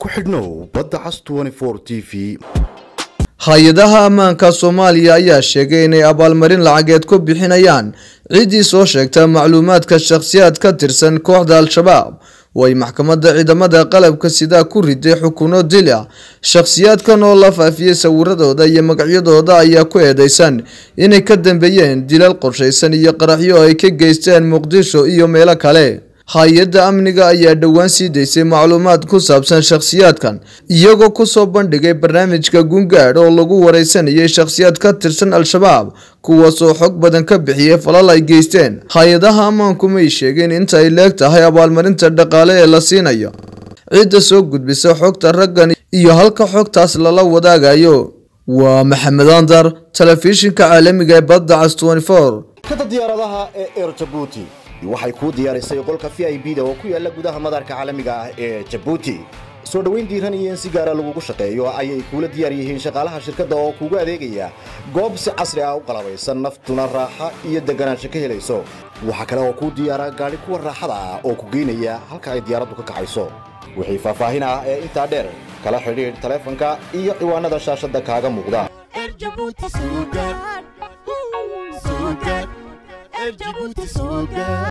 ku xidhnow badda cas t v hay-adaha ammaanka soomaaliya ayaa sheegay inay abaalmarin lacageed ku bixinayaan ciddii soo sheegta macluumaadka shakhsiyaad ka tirsan kooxda al-shabaab oo ay maxkamadda ciidamada qalabka sidaa ku riday xukuno dil ah shakhsiyaadkan oo la faafiyey sawiradooda iyo magacyadooda ayaa ku eedeysan inay ka dambeeyeen dilal qorshaysan iyo qaraxyo ay ka geysteen muqdisho iyo meelo kale hay-adda amniga ayaa dhowaan sii daysay macluumaad ku saabsan shakhsiyaadkan iyagoo kusoo bandhigay barnaamijka gungaadh oo lagu wareysanayay shakhsiyaad ka tirsan al-shabaab kuwaasoo xog badan ka bixiyey falal ay geysteen hay-adaha ammaanku may sheegeen inta ay leeg tahay abaalmarinta dhaqaale ee la siinayo cidda soo gudbisa xogta raggan iyo halka xogtaas lala wadaagayo waa maxamed andar telefishinka caalamiga ee badda cas kada diyaaradaha ee eer jabuuti waxay kuu diyaarisay qolka v i b da oo ku yaala gudaha madaarka caalamiga ah ee jabuuti soo dhoweyn diiran iyo in si gaara lagugu shaqeeyo ayay kuula diyaar yihiin shaqaalaha shirkadda oo kuugu adeegaya goob si casri ah u qalabaysan naftuna raaxa iyo deganaansho ka helayso waxaa kale oo kuu diyaara gaadhi kuwa raaxada ah oo ku geynaya halka ay diyaaraddu ka kacayso wixii faahfaahin ah ee intaa dheer kala xidhiidh taleefanka iyo ciwaanada shaashadda kaaga muuqda Erjabuti Sugar. Sugar. Erjabuti Sugar.